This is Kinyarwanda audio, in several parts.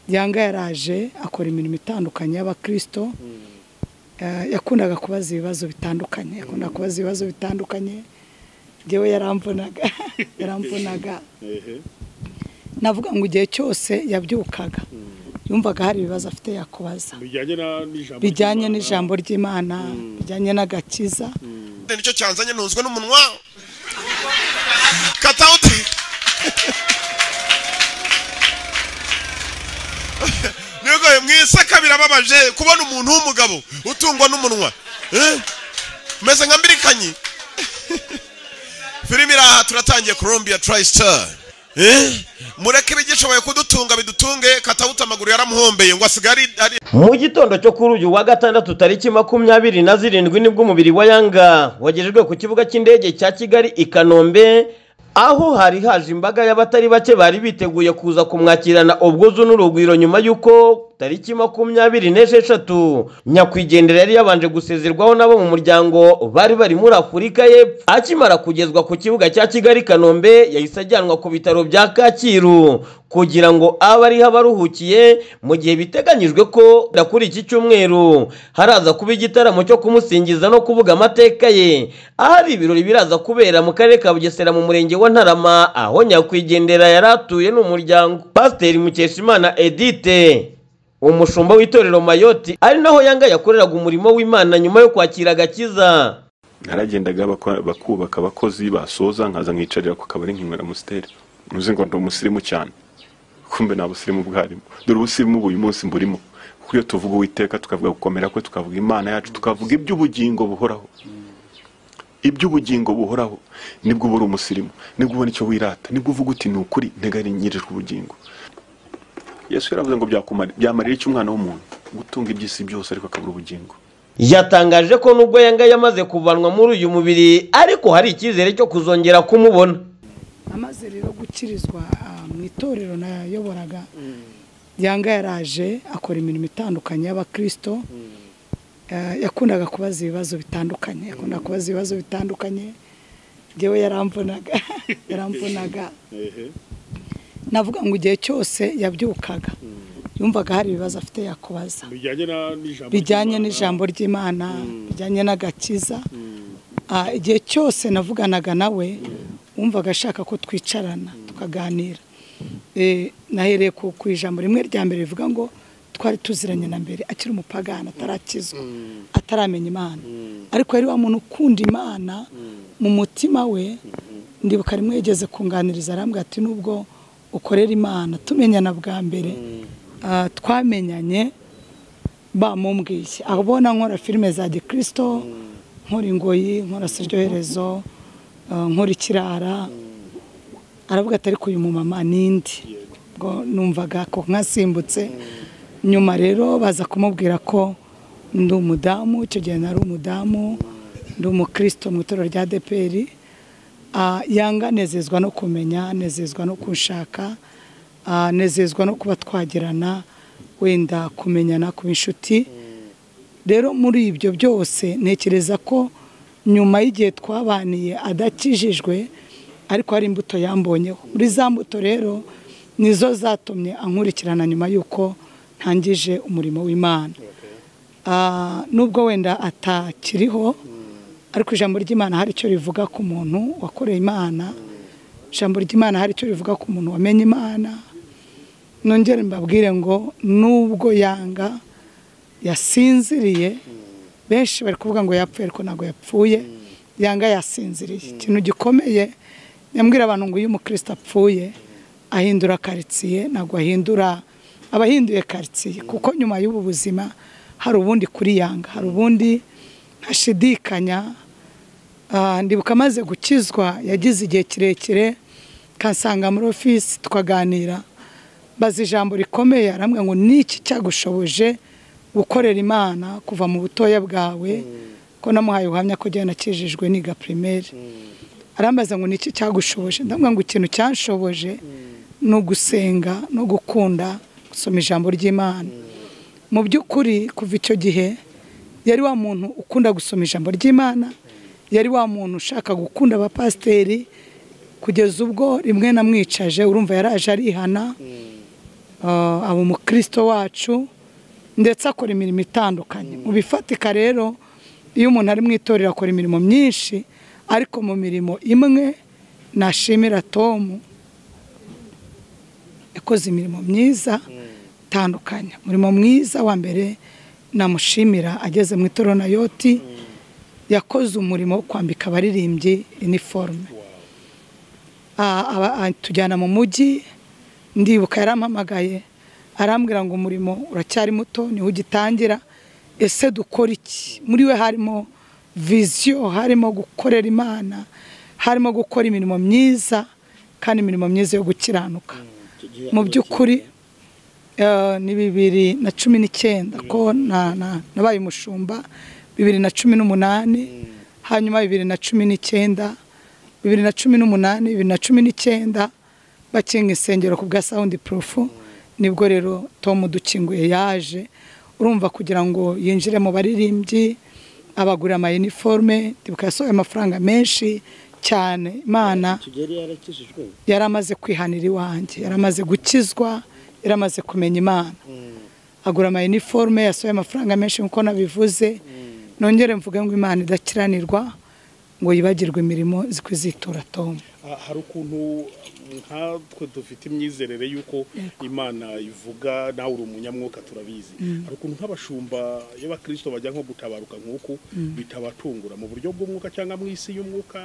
yanga yaraje akora imirimo itandukanye y'abakirisito Eh, yakundaga kubaza ibibazo bitandukanye yakundaga kubaza ibibazo bitandukanye ngewe yaramvunaga yaramvunaga ehe navuga ngo igihe cyose yabyukaga yumvaga hari ibibazo afite yakubaza bijyanye na- n'ijambo bijyanye ry'Imana. n'ijambo ry'imana bijyanye n'agakiza nicyo cyanzanye ntunzwe n'umunwa kata uti nubwo mu isaka birababaje kubona umuntu w'umugabo utungwa n'umunwa Eh? umeze nka mbirikanyi filime iri aha turatangiye columbia tristar mureke ibigishoboye kudutunga bidutunge katawuta amaguru yaramuhombeye ngo asigaye ari- ari mu gitondo cyo kuri uyu wa gatandatu tariki makumyabiri na zirindwi nibwo umubiri wa yanga wagejejwe ku kibuga cy'indege cya kigali i kanombe aho hari haje imbaga y'abatari bake bari biteguye kuza kumwakirana ubwuzu n'urugwiro nyuma y'uko tariki makumyabiri n'esheshatu nyakwigendera yari yabanje gusezerwaho nabo mu muryango bari bari muri afurika y'epfo akimara kugezwa ku kibuga cya kigali i kanombe yahise ajyanwa ku bitaro bya kacyiru kugira ngo abe ariho abaruhukiye mu gihe biteganyijwe ko da kuri iki cyumweru haraza kuba igitaramo cyo kumusingiza no kuvuga amateka ye ahari ibirori biraza kubera mu karere ka bugesera mu murenge wa ntarama aho nyakwigendera yari atuye n'umuryango pasiteri mukeshimana edite umushumba w'itorero mayoti ari naho yanga yakoreraga umurimo w'imana nyuma yo kwakira agakiza naragendaga bakwa- bakubaka abakozi basoza nkaza nkicarira ku kabari nkinywera amusiteri ntuzi ngo ndi umusirimu cyane kumbe nta busirimu bwarimo dore ubusirimu buyu munsi mburimo kuko iyo tuvuga uwiteka tukavuga gukomera kwe tukavuga imana yacu tukavuga iby'ubugingo buhoraho iby'ubugingo buhoraho nibwo uba uri umusirimu nibwo ubona icyo wirata nibwo uvuga uti ni ukuri nteganyirijwe ubugingo yesu yaravuze ngo byakumari- byamarira iki umwana w'umuntu gutunga iby'isi byose ariko akabura ubugingo yatangaje ko nubwo yanga yamaze kuvanwa muri uyu mubiri ariko hari icyizere cyo kuzongera kumubona amaze rero gukirizwa ah, mu itorero nayoboraga yanga yaraje akora imirimo itandukanye y'abakirisito Eh, yakundaga kubaza ibibazo bitandukanye yakundaga kubaza ibibazo bitandukanye ngewe yaramvunaga yaramvunaga ehe navuga ngo igihe cyose yabyukaga yumvaga hari ibibazo afite yakubaza bijyanye na- n'ijambo bijyanye ry'Imana. n'ijambo ry'imana bijyanye n'agakiza Ah, igihe cyose navuganaga nawe wumvaga ashaka ko twicarana tukaganira Eh, nahereye ku ku ijambo rimwe rya mbere rivuga ngo twari tuziranye na mbere akiri umupagani atarakizwa ataramenya imana ariko yari wa muntu ukunda imana mu mutima we ndibuka rimwe yigeze kunganiriza arambwira ati nubwo ukorera imana tumenyana bwa mbere ah, twamenyanye bamumbwiye abona nkora filime za gikirisito nkora ingoyi nkora siryoherezo eh, nkora ikirara aravuga ati ariko uyu mumama n'indi ngo numvaga ko nkasimbutse nyuma rero baza kumubwira ko ndi umudamu icyo gihe nari umudamu ndi umukristo mu itorero rya deperi yanga anezezwa no kumenya anezezwa no kunshaka ah, anezezwa no kuba twagirana wenda kumenyana kuba inshuti rero muri ibyo byose ntekereza ko nyuma y'igihe twabaniye adakijijwe ariko hari imbuto yambonyeho muri za mbuto rero nizo zatumye ankurikirana nyuma y'uko ntangije umurimo w'imana Ah, nubwo wenda atakiriho ariko ijambo ry'imana hari icyo rivuga ku muntu wakoreye imana ijambo ry'imana hari icyo rivuga ku muntu wamenye imana nongere mbabwire ngo nubwo yanga yasinziriye benshi bari kuvuga ngo yapfuye ariko ntabwo yapfuye yanga yasinziriye ikintu gikomeye nyambwira abantu ngo iyo umukristo apfuye ahindura karitsiye ntabwo ahindura aba ahinduye karitsiye kuko nyuma y'ubu buzima hari ubundi kuri yanga hari ubundi hashidikanya Ah, ndibuka amaze gukizwa yagize igihe kirekire kansanga muri ofisi tukaganira mbaza ijambo rikomeye arambwira ngo niki cyagushoboje gukorera imana kuva mu butoya bwawe ko namuhaye ubuhamya ko jyana nakijijwe niga primaire arambaza ngo niki cyagushoboje ndamubwira ngo ikintu cyanshoboje ni ugusenga no gukunda gusoma ijambo ry'imana mu by'ukuri kuva icyo gihe yari wa muntu ukunda gusoma ijambo ry'imana yari wa muntu ushaka gukunda abapasiteri kugeza ubwo rimwe namwicaje urumva yaraje arihana ah, aba umukristo wacu ndetse akora imirimo itandukanye mu bifatika rero iyo umuntu ari mu itorero akora imirimo myinshi ariko mu mirimo imwe nashimira tomu yakoze imirimo myiza itandukanye umurimo mwiza wa mbere namushimira ageze mu itorero na yoti yakoze umurimo wo kwambika abaririmbyi iniforume Ah, aba- atujyana mu mujyi ndibuka yarampamagaye arambwira ngo umurimo uracyari muto niho ugitangira ese dukora iki muri we harimo viziyo harimo gukorera imana harimo gukora imirimo myiza kandi imirimo myiza yo gukiranuka mu by'ukuri eh, ni bibiri na cumi n'icyenda ko na- na- nabaye umushumba bibiri na cumi n'umunani hanyuma bibiri na cumi n'icyenda bibiri na cumi n'umunani bibiri na cumi n'icyenda bakinga insengero ku bwa sawundi purufu nibwo rero tom dukinguye yaje urumva kugira ngo yinjire mu baririmbyi abagurira amayiniforume ndibuka yasohoye amafaranga menshi cyane imana tugeri yarakijijwe yari amaze kwihanira iwanjye yari amaze gukizwa yari amaze kumenya imana agura amayiniforume yasohoye amafaranga menshi nk'uko nabivuze nongere mvuge ngo imana idakiranirwa ngo yibagirwe imirimo zikwizitura tomu Ah, hari ukuntu nkatwe dufite imyizerere y'uko imana ivuga nawe uri umunyamwuka turabizi hari ukuntu nk'abashumba y'abakirisito bajya nko gutabaruka nk'uku bitabatungura mu buryo bw'umwuka cyangwa mu isi y'umwuka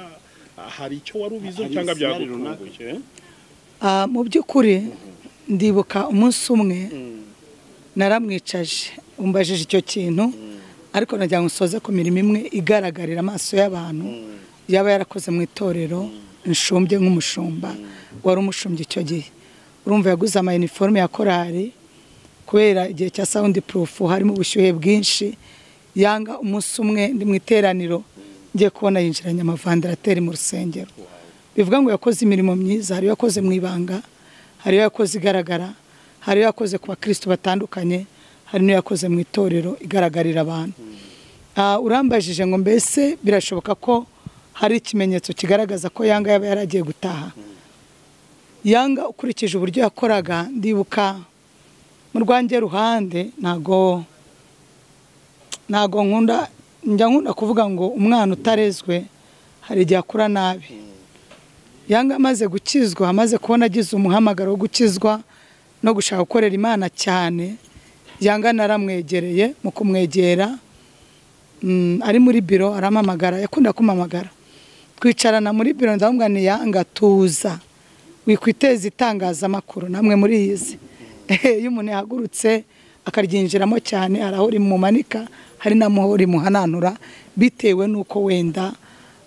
ah, hari icyo wari ubiziho Hari cyangwa imisiyari byagutunguye eh? Ah, mu by'ukuri ndibuka umunsi umwe naramwicaje umbajije icyo kintu ariko nagira ngo nsoze ku mirimo imwe igaragarira amaso y'abantu yaba yarakoze mu itorero nshumbye nk'umushumba wari umushumbye icyo gihe urumva yaguze amayiniforume ya korari kubera igihe cya sawundi purufu harimo ubushyuhe bwinshi yanga umunsi umwe ndi mu iteraniro ngiye kubona yinjiranye amavandarateri mu rusengero bivuga ngo yakoze imirimo myiza hari iyo yakoze mu ibanga hari iyo yakoze igaragara hari iyo yakoze ku bakristo batandukanye hari n'iyo yakoze mu itorero igaragarira abantu Ah, urambajije ngo mbese birashoboka ko hari ikimenyetso kigaragaza ko yanga yaba yaragiye gutaha yanga ukurikije uburyo yakoraga ndibuka mu rwanjye ruhande ntago ntago nkunda njya nkunda kuvuga ngo umwana utarezwe hari igihe akura nabi yanga amaze gukizwa amaze kubona agize umuhamagaro wo gukizwa no gushaka gukorera imana cyane yanga naramwegereye mu kumwegera mm, ari muri biro arampamagara yakunda kumamagara twicarana muri biro ndamubwira ni yanga tuza wikwiteza itangazamakuru namwe muri izi iyo umuntu yahagurutse akaryinjiramo cyane hari aho rimumanika hari n'aho rimuhananura bitewe n'uko wenda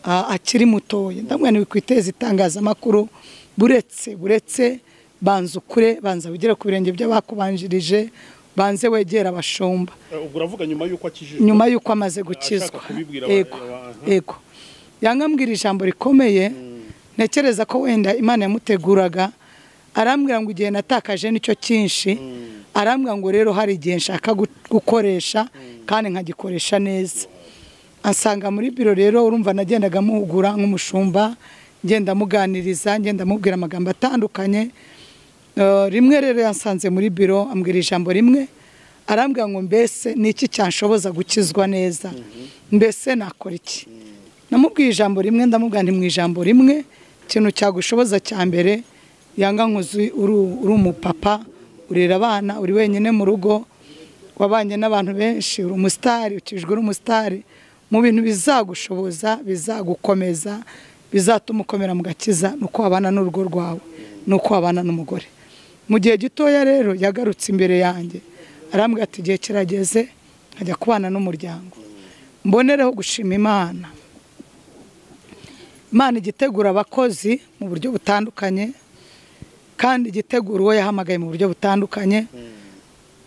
ah, akiri mutoya ndamubwira ni wikwiteza itangazamakuru buretse buretse banza ukure banza wigere ku birenge by'abakubanjirije banze wegera abashumba Eh, ubwo uravuga nyuma y'uko akijijwe nyuma y'uko amaze gukizwa Ashaka kubibwira yego aba- aha. yego yangambwira ijambo rikomeye ntekereza ko wenda imana yamuteguraga arambwira ngo igihe natakaje nicyo cyinshi arambwira ngo rero hari igihe nshaka gu- gukoresha kandi nkagikoresha neza ansanga muri biro rero urumva nagendaga muhugura nk'umushumba ngenda muganiriza ngenda mubwira amagambo atandukanye Eh, rimwe rero yansanze muri biro ambwira ijambo rimwe arambwira ngo mbese ni iki cyanshoboza gukizwa neza mbese nakora iki namubwiye ijambo rimwe ndamubwira nti mu ijambo rimwe ikintu cyagushoboza cya mbere yanga nkuzi uri uri umupapa urera abana uri wenyine mu rugo wabanye n'abantu benshi uri umusitari ukijwe uri umusitari mu bintu bizagushoboza bizagukomeza bizatuma ukomera mu gakiza ni uko wabana n'urugo rwawe ni uko wabana n'umugore mu gihe gitoya rero yagarutse imbere yanjye arambwira ati igihe kirageze nkajya kubana n'umuryango mbonereho gushima imana imana igitegura abakozi mu buryo butandukanye kandi igitegura uwo yahamagaye mu buryo butandukanye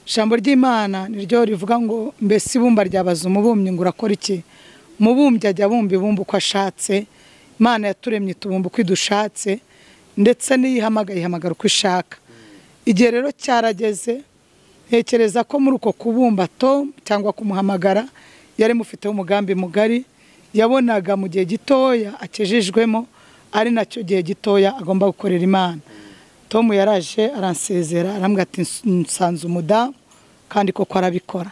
ijambo ry'imana niryo rivuga ngo mbese ibumba ryabaza umubumbyi ngo urakora iki umubumbyi ajya abumba ibumba uko ashatse imana yaturemye itubumba uko idushatse ndetse n'iyihamagaye ihamagara uko ishaka igihe rero cyarageze ntekereza ko muri uko kubumba tom cyangwa kumuhamagara yari mufiteho umugambi mugari yabonaga mu gihe gitoya akejejwemo ari nacyo gihe gitoya agomba gukorera imana Tom yaraje aransezera arambwira ati nsanze umudamu kandi koko arabikora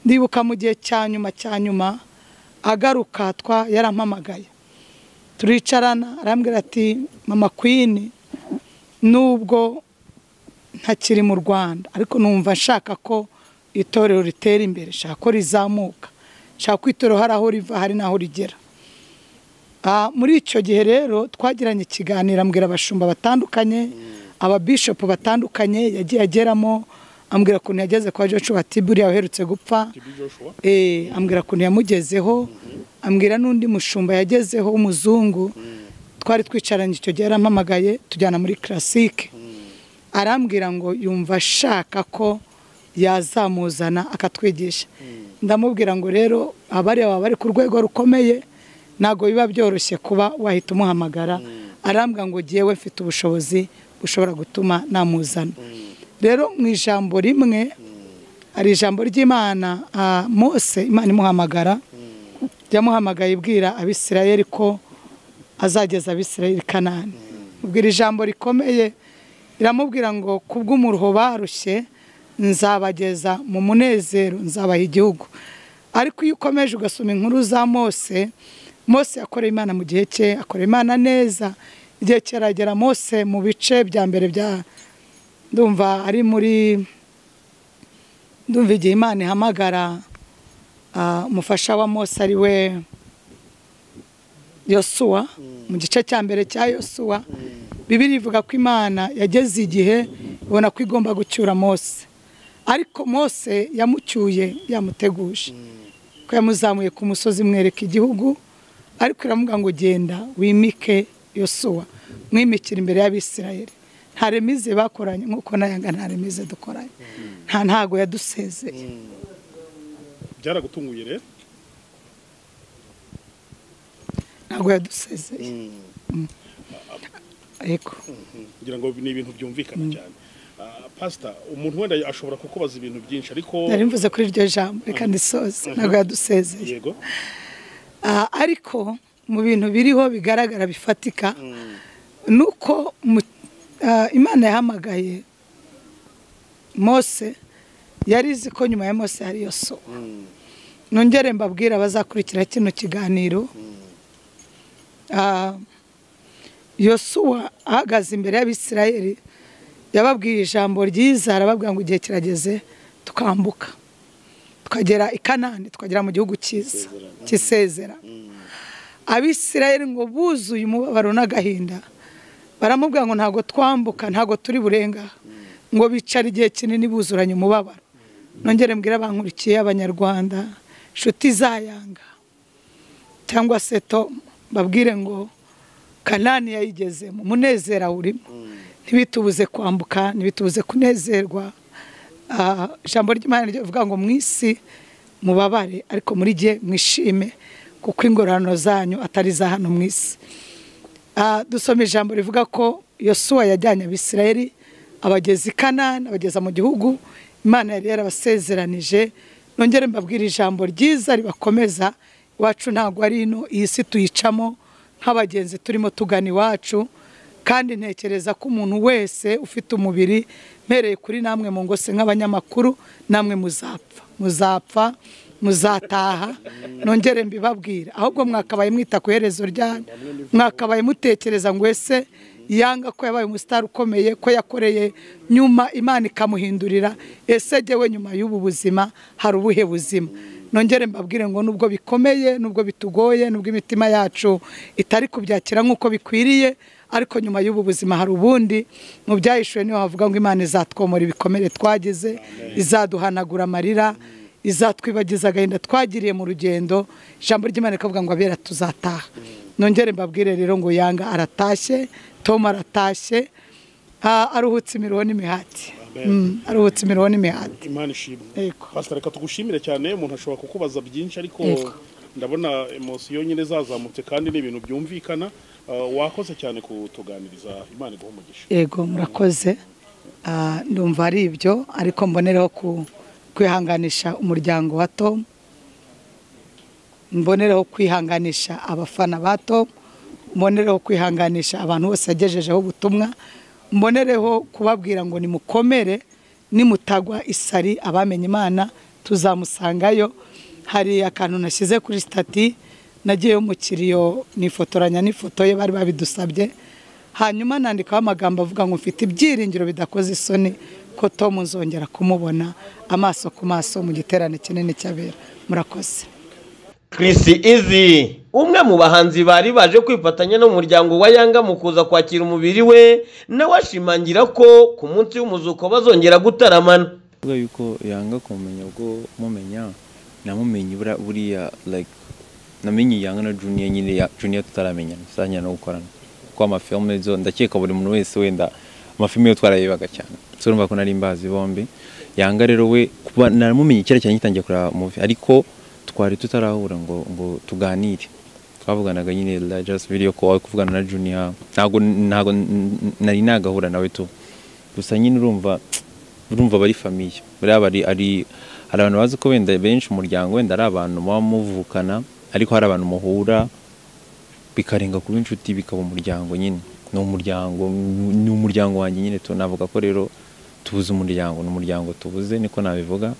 ndibuka mu gihe cya nyuma cya nyuma agaruka twa yarampamagaye turicarana arambwira ati mama kwini nubwo ntakiri mu rwanda ariko numva nshaka ko itorero ritera imbere nshaka ko rizamuka nshaka ko itorero hari aho riva hari n'aho rigera muri icyo gihe rero twagiranye ikiganiro ambwira abashumba batandukanye ababishopu batandukanye yagiye ageramo ambwira ukuntu yageze kwa joshua ati buriya uherutse gupfa ambwira ukuntu yamugezeho ambwira n'undi mushumba yagezeho w'umuzungu twari twicaranye icyo gihe yarampamagaye tujyana muri karasike arambwira ngo yumva ashaka ko yazamuzana akatwigisha ndamubwira ngo rero abari baba bari ku rwego rukomeye ntabwo biba byoroshye kuba wahita umuhamagara arambwira ngo ngewe mfite ubushobozi bushobora gutuma namuzana rero mu ijambo rimwe hari ijambo ry'imana mose imana imuhamagara yamuhamagaye ibwira abisirayeri ko azageza abisirayeri kanani ubwira ijambo rikomeye iramubwira ngo kubw'umuruho barushye nzabageza mu munezero nzabaha igihugu ariko iyo ukomeje ugasoma inkuru za mose mose yakoreye imana mu gihe cye akorera imana neza igihe kiragera mose mu bice bya mbere bya ndumva ari muri ndumva igihe imana ihamagara umufasha wa mose ari we yosuwa mu gice cya mbere cya yosuwa bibiri ivuga ko imana yageze igihe ubona ko igomba gucyura mose ariko mose yamucyuye yamuteguje ko yamuzamuye ku musozi mwereka igihugu ariko iramubwira ngo genda wimike yosuwa mwimikira imbere y'abisirayeri nta remize bakoranye nk'uko nayaga nta remize dukoranye nta ntago yadusezeye byaragutunguye rero ntago yadusezeye yego kugira ngo ni ibintu byumvikana cyane pasita umuntu wenda ashobora kukubaza ibintu byinshi ariko nari mvuze kuri iryo jambo reka ndisoze ntabwo yadusezeye yego ariko mu bintu biriho bigaragara bifatika ni uko imana yahamagaye mose yari izi ko nyuma ya mose hari iyo soba nongere mbabwira abazakurikira kino kiganiro yosuwa ahagaze imbere y'abisirayeri yababwiye ijambo ryiza arababwira ngo igihe kirageze tukambuka tukagera i kanani tukagera mu gihugu cyiza cy'isezera abisirayeri ngo buzuye umubabaro n'agahinda baramubwira ngo ntabwo twambuka ntabwo turi burenga ngo bicara igihe kinini buzuranye umubabaro nongere mbwira abankurikiye abanyarwanda inshuti zayanga cyangwa se to babwire ngo kanani yayigezemo umunezero awurimo ntibitubuze kwambuka ntibitubuze kunezerwa ijambo ry'imana rivuga ngo mu isi mubabare ariko muri gihe mwishime kuko ingororano zanyu atari iza hano mu isi dusoma ijambo rivuga ko yosuwa yajyanye abisirayeri abageza i kanani abageza mu gihugu imana yari yarabasezeranije nongere mbabwira ijambo ryiza ribakomeza iwacu ntabwo ari ino iyi si tuyicamo nk'abagenzi turimo tugana iwacu kandi ntekereza ko umuntu wese ufite umubiri mpereye kuri namwe mu ngose nk'abanyamakuru namwe muzapfa muzapfa muzataha nongere mbibabwira ahubwo mwakabaye mwita ku iherezo ryanyu mwakabaye mutekereza ngo ese yanga ko yabaye umusitari ukomeye ko yakoreye nyuma imana ikamuhindurira ese jyewe nyuma y'ubu buzima hari ubuhe buzima nongere mbabwire ngo nubwo bikomeye nubwo bitugoye nubwo imitima yacu itari kubyakira nk'uko bikwiriye ariko nyuma y'ubu buzima hari ubundi mu byahishuwe niho havuga ngo imana izatwomora ibikomere twagize izaduhanagura amarira izatwibagiza agahinda twagiriye mu rugendo ijambo ry'imana rikavuga ngo abera tuzataha nongere mbabwire rero ngo yanga aratashye tom aratashye aruhutse imiruho n'imihati aruhutse imiruho n'imihati imana ishimwe Yego. pasita reka tugushimire cyane umuntu ashobora kukubaza byinshi ariko Yego. ndabona emosiyo nyine zazamutse kandi ni ibintu byumvikana Ah, wakoze cyane kutuganiriza imana iguha umugisha yego murakoze Ah, ndumva ari ibyo ariko mbonereho ku- kwihanganisha umuryango wa tom mbonereho kwihanganisha abafana ba tom mbonereho kwihanganisha abantu bose yagejejeho ubutumwa mbonereho kubabwira ngo nimukomere nimutagwa isari abamenye imana tuzamusangayo hari akantu nashyize kuri sitati nagiyeyo umukiriya nifotoranya n'ifoto ye bari babidusabye hanyuma nandikaho amagambo avuga ngo mfite ibyiringiro bidakoze isoni ko Tom nzongera kumubona amaso ku maso mu giterane kinini cy'abera murakoze Chris Easy umwe mu bahanzi bari baje kwifatanya n'umuryango wa Yanga mu kuza kwakira umubiri we nawe ashimangira ko ku munsi w'umuzuko bazongera gutaramana kuvuga yuko yanga kumumenya ubwo mumenya namumenye buriya buriya like namenye yanga na junior nyine ya junior tutaramenyana tuzajyana no gukorana kuko amafilme zo ndakeka buri muntu wese wenda amafilme yo twararebaga cyane so urumva ko nari mbazi bombi yanga rero we kuba naramumenye kera cyane ngitangiye kureba movie ariko twari tutarahura ngo ngo tuganire twavuganaga nyine la- just video call kuvugana na junior ntago ntago nari nagahura nawe tu gusa nyine urumva urumva bari famiye buriya bari ari hari abantu bazi ko wenda benshi umuryango wenda ari abantu muba muvukana ariko hari abantu muhura bikarenga kuba inshuti bikaba umuryango nyine ni umuryango ni umuryango wanjye nyine tu navuga ko rero tubuze umuryango ni umuryango tubuze niko nabivuga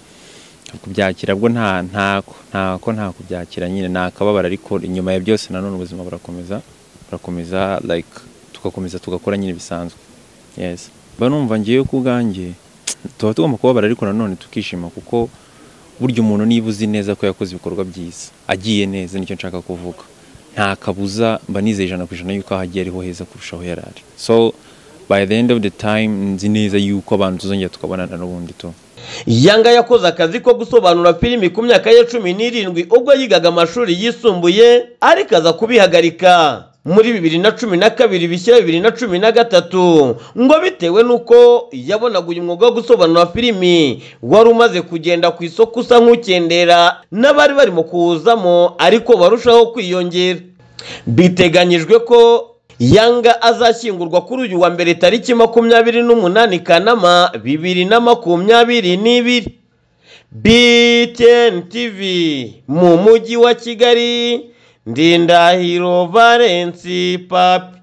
kubyakira bwo nta ntako ntako nta kubyakira nyine ni akababaro ariko inyuma ya byose nanone ubuzima burakomeza burakomeza like tugakomeza tugakora nyine bisanzwe yes mba numva ngewe ku bwanjye tuba tugomba kubabara ariko nanone tukishima kuko burya umuntu niba uzi neza ko yakoze ibikorwa byiza agiye neza nicyo nshaka kuvuga nta kabuza mba nizeye ijana ku ijana yuko aho agiye ariho heza kurusha aho yari ari so by the end of the time nzi neza yuko abantu tuzongera tukabonana n'ubundi tu Yanga yakoze akazi ko gusobanura filimi ku myaka ye cumi n'irindwi ubwo yigaga amashuri yisumbuye ariko aza kubihagarika muri bibiri na cumi na kabiri bishyira bibiri na cumi na gatatu ngo bitewe n'uko yabonaga uyu mwuga wo gusobanura filimi wari umaze kugenda ku isoko usa nk'ukendera n'abari barimo kuwuzamo ariko barushaho kwiyongera biteganyijwe ko Yanga azashyingurwa kuri uyu wa mbere tariki makumyabiri n'umunani Kanama bibiri na makumyabiri n'ibiri BTN TV mu mujyi wa Kigali Ndindahiro Valence Papi